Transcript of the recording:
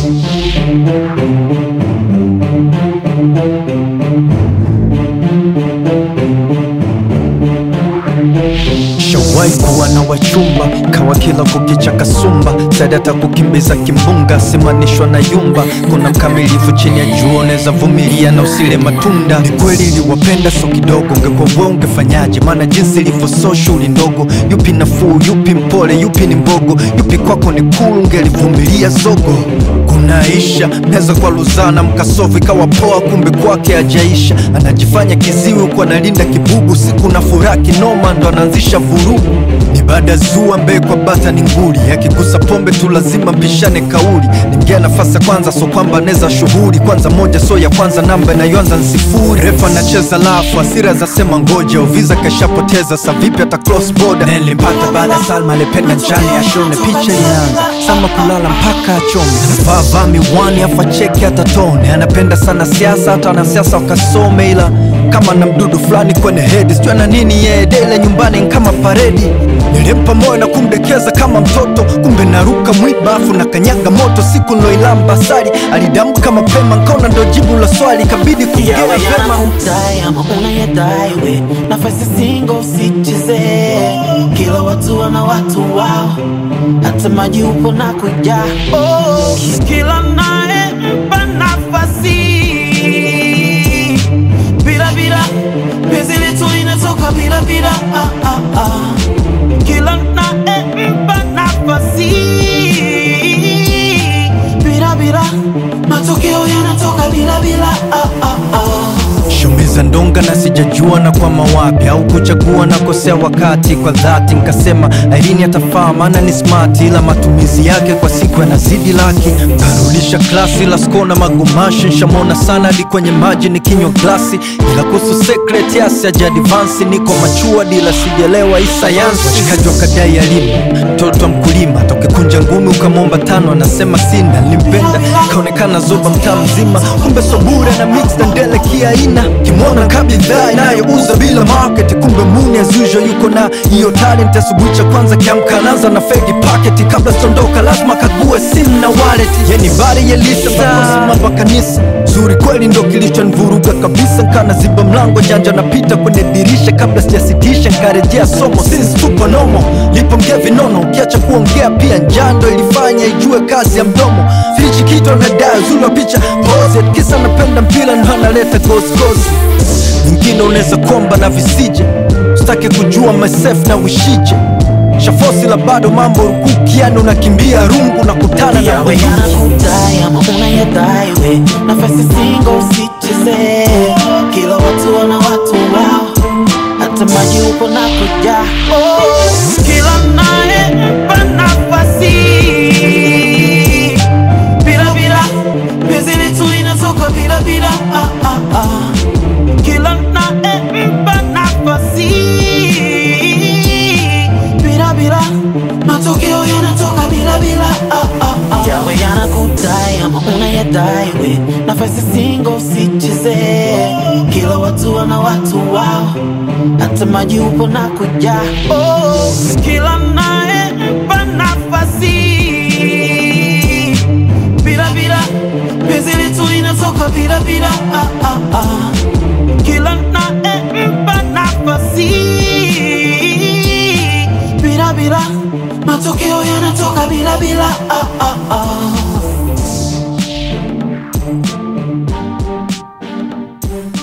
Shawai kuwa na wachumba kawa kila kukicha kasumba sadata kukimbiza kimbunga simanishwa na yumba kuna mkamilifu chini ya jua unaweza vumilia na usile matunda ni kweli iliwapenda so kidogo ungekuwa wewe ungefanyaje maana jinsi ilivyo so shughuli ndogo yupi nafuu yupi mpole yupi ni mbogo yupi kwako ni kulu ungelivumilia zogo kunaisha mnaweza kwa luzana mkasofu ikawa poa kumbe kwake ajaisha anajifanya kiziwi huku analinda kibugu siku na furaha kinoma ndo anaanzisha vurugu ni baada zua mbee kwa bata ni nguli akigusa pombe tu lazima mpishane kauli nimgea nafasi ya kwanza so kwamba anaweza shughuli kwanza moja so ya kwanza namba inayoanza ni sifuri refa anacheza lafu asira za sema ngoja uviza kashapoteza sa vipi hata cross border nilimpata baada ya salma alipenda njani ashone picha inaanza sama kulala mpaka achome vaa vaa miwani afa cheki hata tone anapenda sana siasa hata wanasiasa wakasome ila kama na mdudu fulani kwenye hedi sijua na nini yeye dele nyumbani ni kama paredi nilimpa moyo na kumdekeza kama mtoto kumbe naruka mwiba afu na kanyaga moto siku niloilamba sari alidamka mapema nkaona ndo jibu la swali kabidi kuongea yawe vema yanakudai ama unayadai we nafasi singo usicheze kila watu wana watu wao hata maji upo na kuja oh, kila naye mpa nafasi bila bila penzi letu inatoka bila bila ah, ah, ah. kila naye mpa nafasi bila bila matokeo yanatoka bila bila ah, ah, ah. shumiza ndonga na sijajua na kwa mawapi au kuchagua na kosea wakati kwa dhati nkasema airini atafaa maana ni smart ila matumizi yake kwa siku yanazidi laki karudisha klasi la sko na magumashi nshamona sana hadi kwenye maji ni kinywa glasi ila kuhusu secret yasi ajadivansi niko machua dila sijelewa hii sayansi washikaji wakadai elimu mtoto wa mkulima tokekunja ngumi ukamwomba tano anasema sina limpenda kaonekana zoba mtaa mzima kumbe sobure na mix na ndele kiaina kimwona kabidhaa inayouza bila market kumbe muni as usual yuko na hiyo talent asubuhi cha kwanza kiamka anaanza na fegi packet kabla sitondoka lazima kague simu na wallet yeni bari yelisa mambo kanisa zuri kweli ndo kilichonivuruga kabisa nkana ziba mlango janja napita kwenye dirisha kabla sijasitisha nkarejea somo since tupo nomo lipo mgea vinono ukiacha kuongea pia njando ilifanya ijue kazi ya mdomo fichi kito na daa zuri wa picha pose kisa napenda mpira ndo analeta gosgosi nyingine unaweza komba na visije sitaki kujua myself na wishije shafosi la bado mambo rukuki yani unakimbia rungu na kutana na yawe wenyeji yanakudai ama unayadai we nafasi singo usicheze kila watu wana watu wao hata maji upo na kuja oh, kila naye mpa nafasi bila bila penzi letu inatoka bila bila ah, ah, ah. kila naye mpa nafasi bila bila matokeo yanatoka bila bila ah, ah, ah. yawe yanakudai ama unayadai we nafasi singo usicheze kila watu wana watu wao hata maji upo na kuja oh, kila naye mpa nafasi bila bila penzi letu inatoka bila bila ah, ah, ah. kila naye mpa nafasi bila bila matokeo yanatoka bila bila ah, ah, ah.